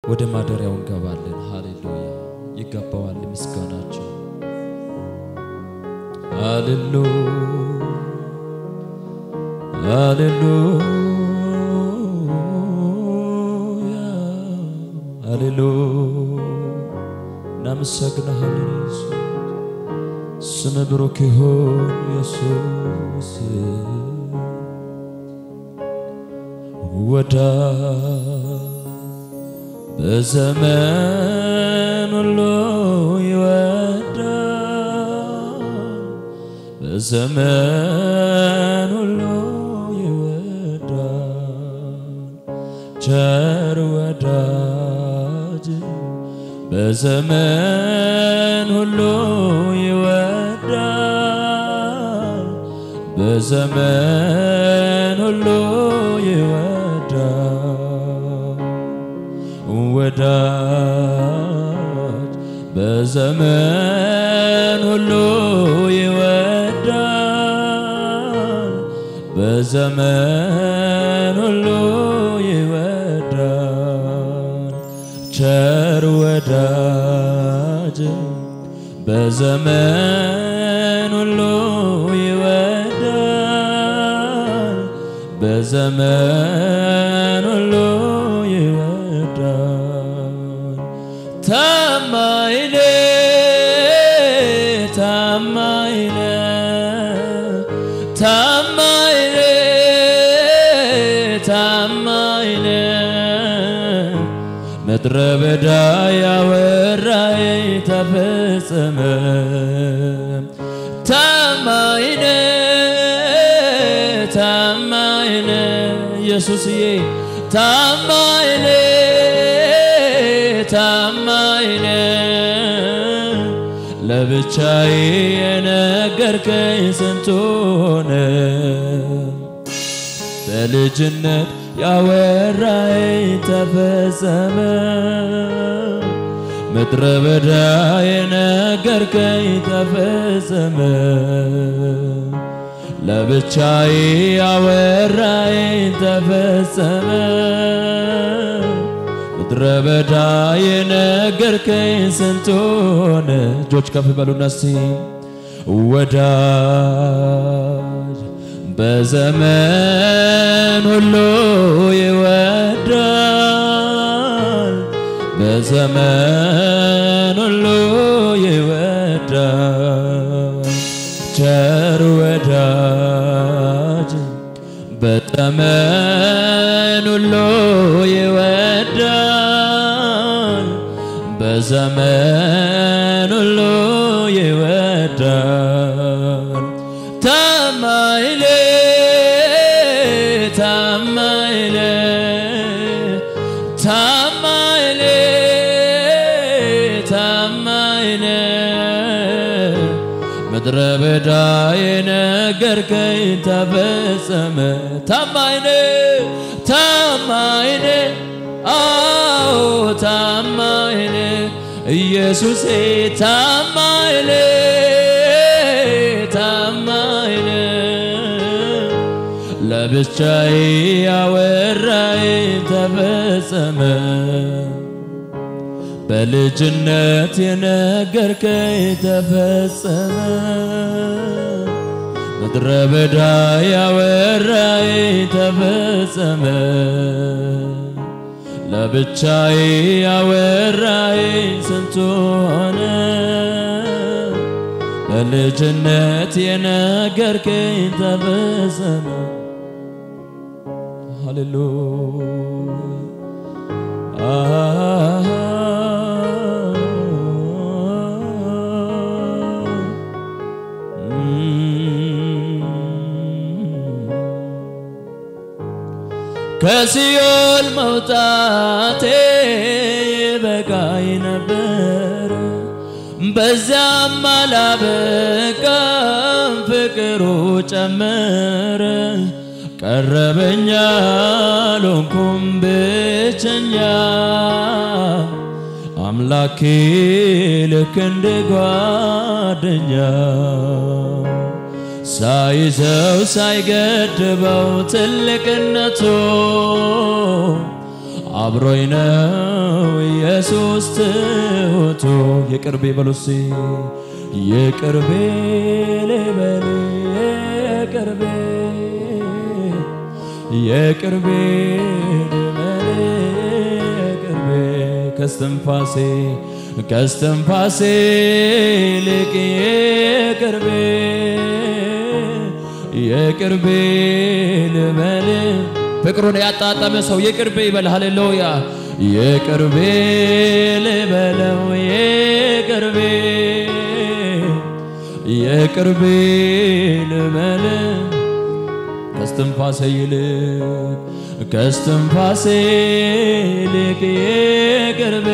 ወደ ማደሪያው እንገባለን። ሃሌሉያ ይገባዋል ምስጋናችን። ሃሌሉ ሃሌሉያ ሃሌሉ እናመሰግናለን ኢየሱስ ስም ብሩክ ይሁን ኢየሱስ ወዳ በዘመን ሁሉ ይወዳል በዘመን ሁሉ ይወዳል ቸር ወዳጅ በዘመን ሁሉ ይወዳል በዘመን ሁሉ ይወዳል ወዳጅ በዘመን ሁሉ ይወዳል በዘመን ሁሉ ይወዳል ቸር ወዳጅ በዘመን ሁሉ ይወዳል በዘመን ሁሉ ይወዳል ታማኝ ነህ ታማኝ ነህ ታማኝ ነህ ታማኝ ነህ ምድረ በዳ ያወራይ ተፈጸመ ታማኝ ነህ ታማኝ ነህ ኢየሱስዬ ታማኝ ነህ ታማኝ ነህ ለብቻዬ የነገርከኝ ስንቱ ሆነ በልጅነት ያወራኝ ተፈጸመ ምድረ በዳ የነገርከኝ ተፈጸመ ለብቻዬ ያወራኝ ተፈጸመ ምድረ በዳ የነገርከኝ ስንት ሆነ። እጆች ከፍ በሉና እስቲ ወዳጅ በዘመን ሁሉ ይወዳል፣ በዘመን ሁሉ ይወዳል። ቸር ወዳጅ በዘመን ሁሉ ይወዳል፣ በዘመን ሁሉ ይወዳል። ታማኝ ነህ ታማኝ ነህ ታማኝ ነህ ታማኝ ነህ ምድረ በዳ የነገርከኝ ተፈጸመ። ታማኝ ነህ ታማኝ ነህ አዎ ታማኝ ነህ ኢየሱሴ ታማኝ ነህ ታማኝ ነህ ለብቻዬ ያወራኝ ተፈጸመ በልጅነት የነገርከኝ ተፈጸመ ምድረ በዳ ያወራኝ ተፈጸመ ለብቻዬ ያወራኝ ስንቱ ሆነ በልጅነት የነገርከኝ ተፈጸመ ከሲኦል መውጣቴ በቃይ ነበር፣ በዚያም አላበቃም፣ ፍቅሩ ጨመረ። ቀረበኛ ሎንኩም ብቸኛ አምላኬ ልክ እንደ ጓደኛ ሳይዘው ሳይገድበው ትልቅነቱ አብሮኝ ነው በሶስት ሆቶ የቅርቤ በሉሲ የቅርቤ ልበል የቅርቤ የቅርቤ ልበል የቅርቤ ከስትንፋሴ ከስትንፋሴ ልቅ የቅርቤ የቅርቤ ልበል ፍቅሩን ያጣጠመ ሰው የቅርቤ ይበል። ሃሌሉያ የቅርቤ ልበለው የቅርቤ የቅርቤ ልበል ከስትንፋሴ ይልቅ ከስትንፋሴ ይልቅ የቅርቤ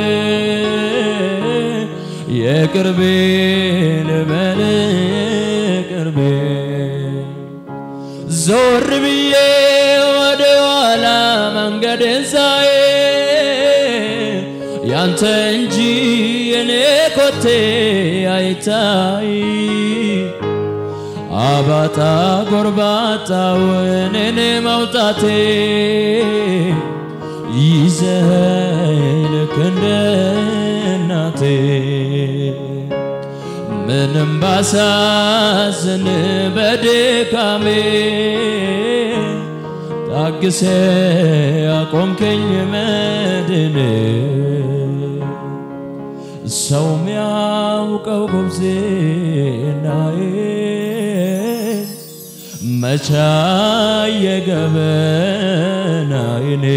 የቅርቤ ልበል የቅርቤ ዞር ብዬ ወደ ኋላ መንገድን ሳይ ያንተ እንጂ የኔ ኮቴ አይታይ አባጣ ጎርባጣውን እኔ መውጣቴ ይዘኸኝ ልክ እንደ እናቴ ምንም ባሳዝን በድካሜ ታግሴ ያቆምከኝ መድን ሰው ሚያውቀው ጉብዝናዬ መቻ የገበናይኔ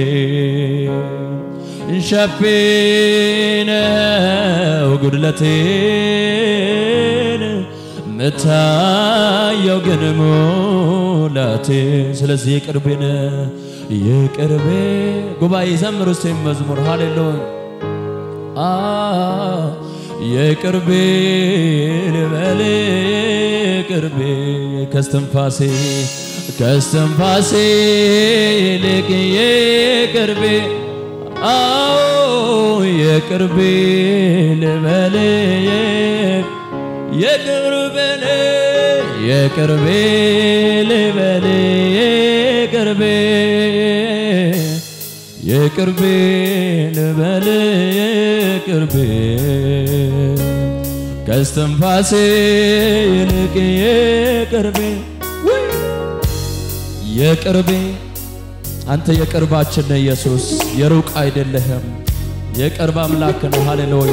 ሸፊነው ጉድለቴን ምታየው ግን ሙላቴ ስለዚህ የቅርቤነ የቅርቤ ጉባኤ ዘምር ውስጥ መዝሙር ሃሌሉያ የቅርቤ ልበል የቅርቤ ከስትንፋሴ ከስትንፋሴ ይልቅ የቅርቤ አዎ የቅርቤ ልበል የቅርቤ የቅርቤ ልበል የቅርቤ የቅርቤ ልበል የቅርቤ ከስትንፋሴ ይልቅ የቅርቤ የቅርቤ አንተ የቅርባችን ነህ ኢየሱስ፣ የሩቅ አይደለህም። የቅርብ አምላክ ነው። ሃሌሉያ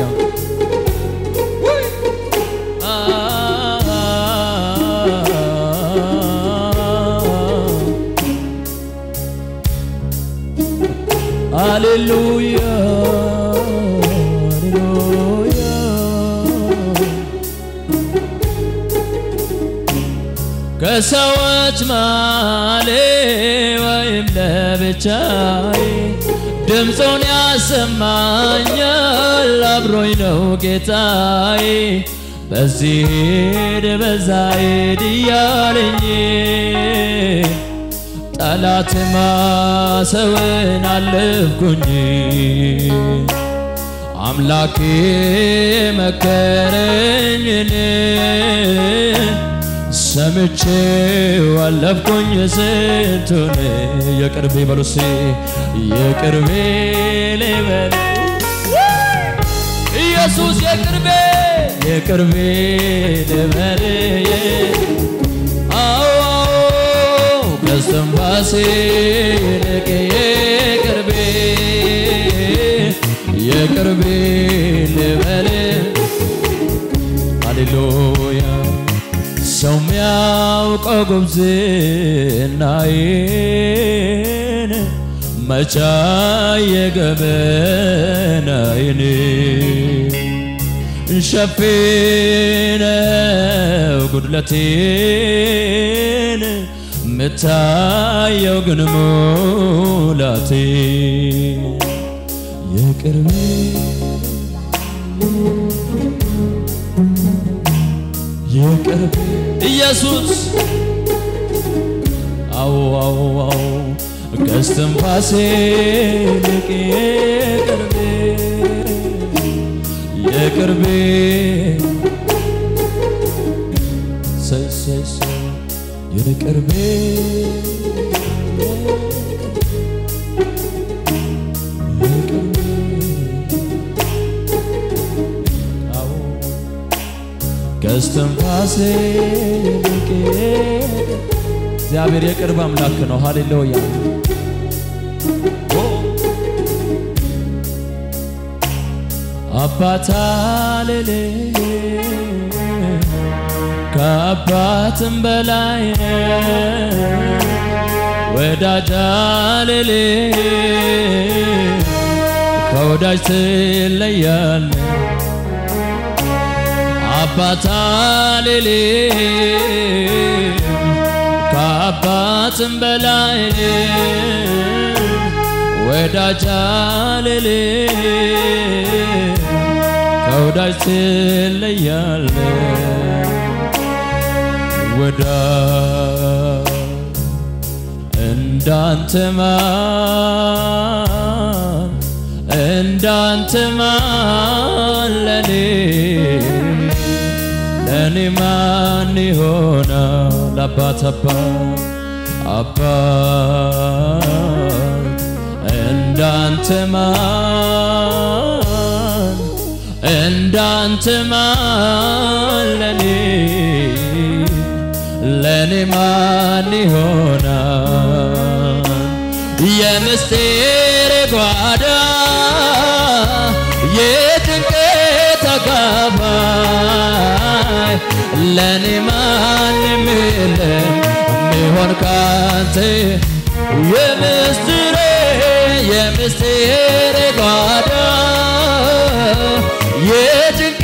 ሃሌሉያ ሃሌሉያ ከሰዎች ማሌ ወይም ለብቻዬ ድምፁን ያሰማኛል አብሮኝ ነው ጌታዬ በዚህ ሄድ በዛ ሄድ እያለኝ ጠላት ማሰውን አለፍኩኝ አምላኬ መከረኝን ሰምቼው አለፍኩኝ ስንቱን የቅርቤ በሉሴ የቅርቤ ልበል ኢየሱስ የቅርቤ የቅርቤ ልበል አዎ ከስትንፋሴ ይልቅ የቅርቤ የቅርቤ ልበል ሃሌሉያ ሰው ሚያውቀው ጉብዝናዬን መቻ የገበናዬን ሸፊነው ጉድለቴን ምታየው ግን ሙላቴ የቅርቤ የቅርቤ ኢየሱስ አዎ አዎ አዎ ከስትንፋሴ ይልቅ የቅርቤ የቅርቤ ሰይ ሰይ ሰይ የቅርቤ ከስትንፋሴ ይልቅ እግዚአብሔር የቅርብ አምላክ ነው። ሃሌሉያ አባት አልል ከአባትም በላይ ወዳጅ አልል ከወዳጅ ትለያለ አባት አልል ከአባትም በላይ ወዳጅ አልል ከወዳጅ ትለያለ ወዳጅ እንዳንተ ማን እንዳንተ ማን ለኔ ለኔ ማን ይሆናል አባት አባት አባት እንዳንተ ማን እንዳንተ ማን ለኔ ለኔ ማን ይሆናል የምስጢር ጓዳ የድንቅ ተካፋይ ለኔ ማንም የለም የሚሆን ካንተ የምስጢር የምስጢር ጓዳ የድንቅ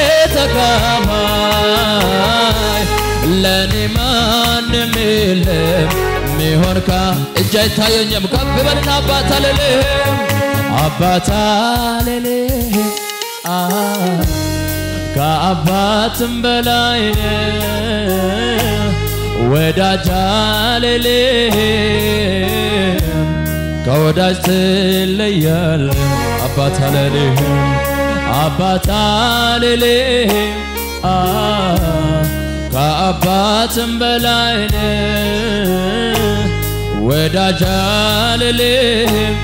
ተካፋይ ለኔ ማንም የለም ሚሆን ካ እጅ አይታየኝም ከፍ በልና አባት አልልህም አባት አልልህም ከአባትም በላይ ወዳጅ አልልህም ከወዳጅ ትለያለ አባት አልልህም አባት አልልህም ከአባትም በላይ ወዳጅ አልልህም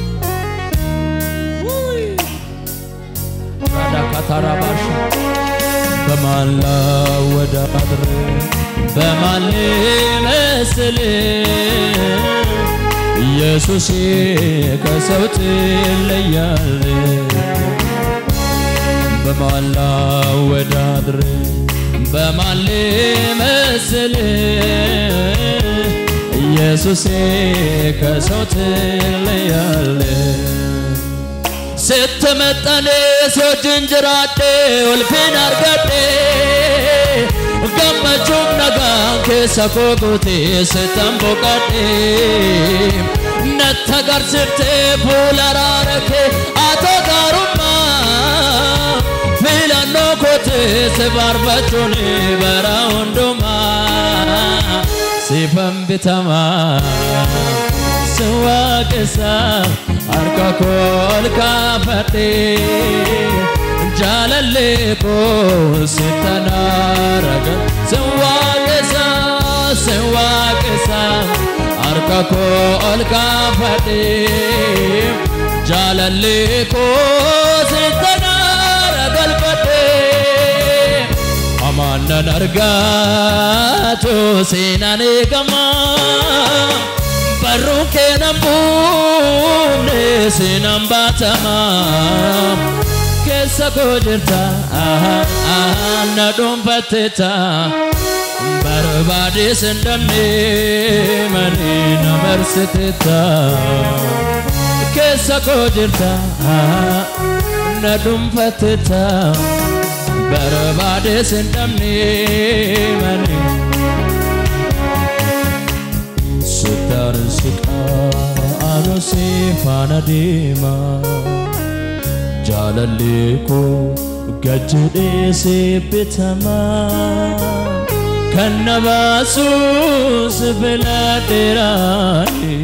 ካታራባሽ በማን ላወዳድር በማን ልመስል ኢየሱስ ከሰው ትለያል በማን ላወዳድር በማን ልመስል ኢየሱሴ ከሰው ትለያል ስትመጠን ሶችን ጅራዴ ኡልፊን አርገዴ ገመቹም ነጋን ኬሰ ኮጉቴ ስተንቦቀዴ ነተገርሲፍቴ ፉለራረኬ አቶ ጋሩማ filannoo kootee si barbachuun bara hundumaa siifan bitamaa si waaqessa harka koo ol kaafadhee jaalallee koo si tanaaraga si waaqessa si waaqessa harka koo ol kaafadhee jaalallee koo si tanaara galfadhee amaannan argaatu seenaan eegamaa barruun keenan buufne seenaan baatamaa keessa koo jirta na dhuunfatteta barbaade sindamne mani na marsiteta keessa koo jirta na dhuunfatteta barbaade sindamne mani Sitaan siqaa anu si faana deema jaalallee koo gajjedhee si bitama kan na baasuus filadheeraani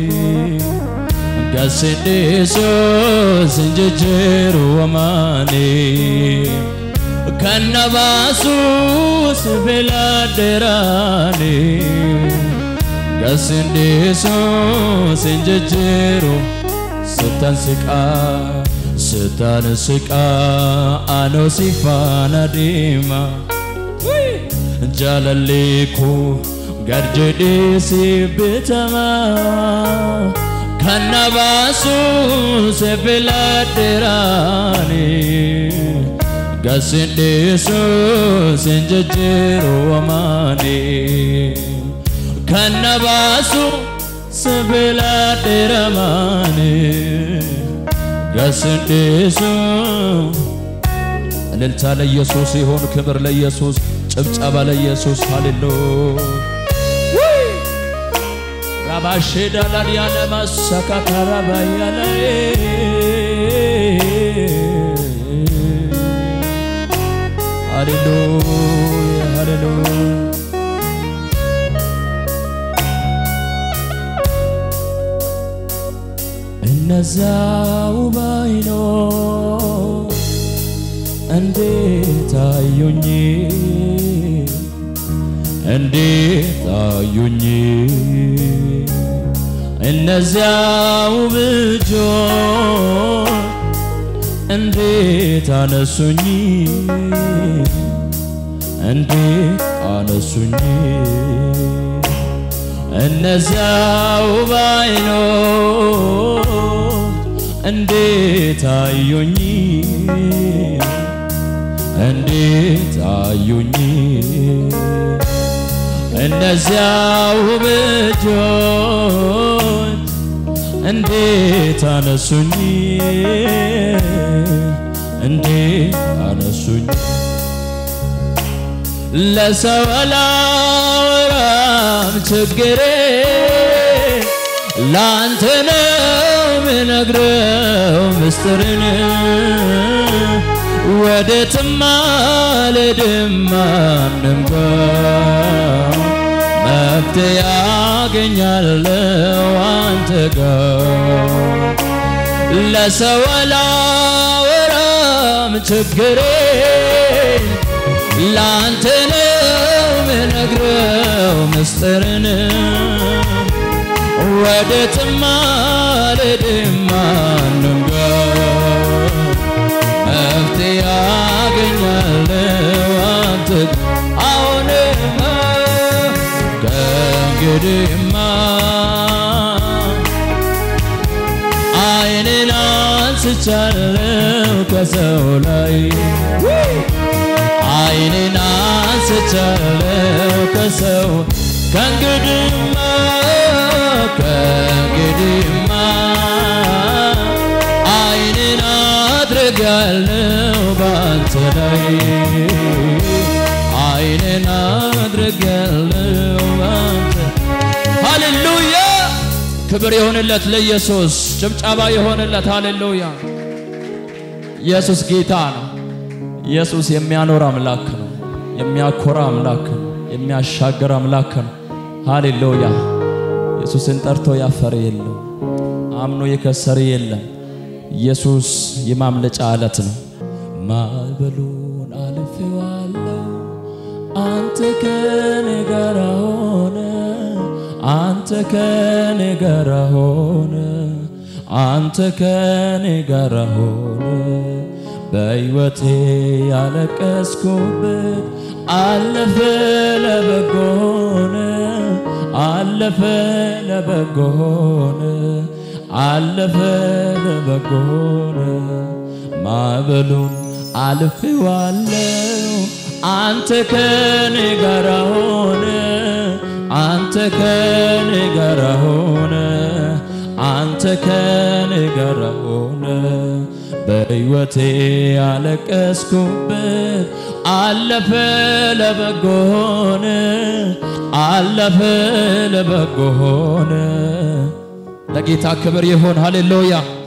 gasidheesuus hin jijjiiru amaani kan na baasuus filadheeraani gasindeesuus hin jijjiiru sitan siqaa sitan siqaa anoo si faana deema jaalalleeku garjedheesi bitama kan na baasu si filadheeraani gasin dhiisu sin jejjeeru amaani kan na baasu si filadheeramaani gasin dhiisu እልልታ ለኢየሱስ ይሁን፣ ክብር ለኢየሱስ፣ ጭብጨባ ለኢየሱስ። ሃሌሉያ ራባሼ ዳላድ ያለ ማሳካካራ ባያለ ሃሌሉያ ሃሌሉያ እነዛው ባይኖር እንዴት አዩኝ እንዴት አዩኝ እነዚያው ብጆች እንዴት አነሱኝ እንዴት አነሱኝ እነዚያው ባይኖች እንዴት አዩኝ እንዴት አዩኝ እነዚያው ብጆች እንዴት አነሱኝ እንዴት አነሱኝ ለሰው አላወራም ችግሬ ላንተ ነው ምነግረው ምስጢርን ወዴትም አልሄድም ማንም ጋር መፍትሄ ያገኛለው አንተ ጋር ለሰው አላወራም ችግሬ ላንተ ነው ምነግረው ምስጢርን ወዴትም አልሄድም ማንም ጋር መፍትሄ ያገኛለው አንተ አሁንማ ከእንግዲህማ ዓይኔን አንስቻለው ከሰው ላይ ዓይኔን አንስቻለው ከሰው ከእንግዲህማ ከእንግዲህማ ዓይኔን አድርጋለው ባንተ ላይ ዓይኔን አድርጋለው ባንተ ሃሌሉያ ክብር የሆንለት ለኢየሱስ ጭብጨባ የሆንለት ሃሌሉያ ኢየሱስ ጌታ ነው ኢየሱስ የሚያኖር አምላክ ነው የሚያኮራ አምላክ ነው የሚያሻገር አምላክ ነው ሃሌሉያ ኢየሱስን ጠርቶ ያፈረ የለም አምኖ የከሰረ የለም ኢየሱስ የማምለጫ አለት ነው። ማዕበሉን አልፌዋለሁ አንተ ከኔ ጋር ሆነ አንተ ከኔ ጋር ሆነ አንተ ከኔ ጋር ሆነ በሕይወቴ ያለቀስኩበት አለፈ ለበጎ ሆነ አለፈ ለበጎ ሆነ አለፈ ለበጎ ሆነ ማዕበሉን አልፌዋለሁ አንተ ከኔ ጋር ሆነ አንተ ከኔ ጋር ሆነ አንተ ከኔ ጋር ሆነ በሕይወቴ ያለቀስኩበት አለፈ ለበጎ ሆነ አለፈ ለበጎ ሆነ። ለጌታ ክብር ይሁን። ሃሌሉያ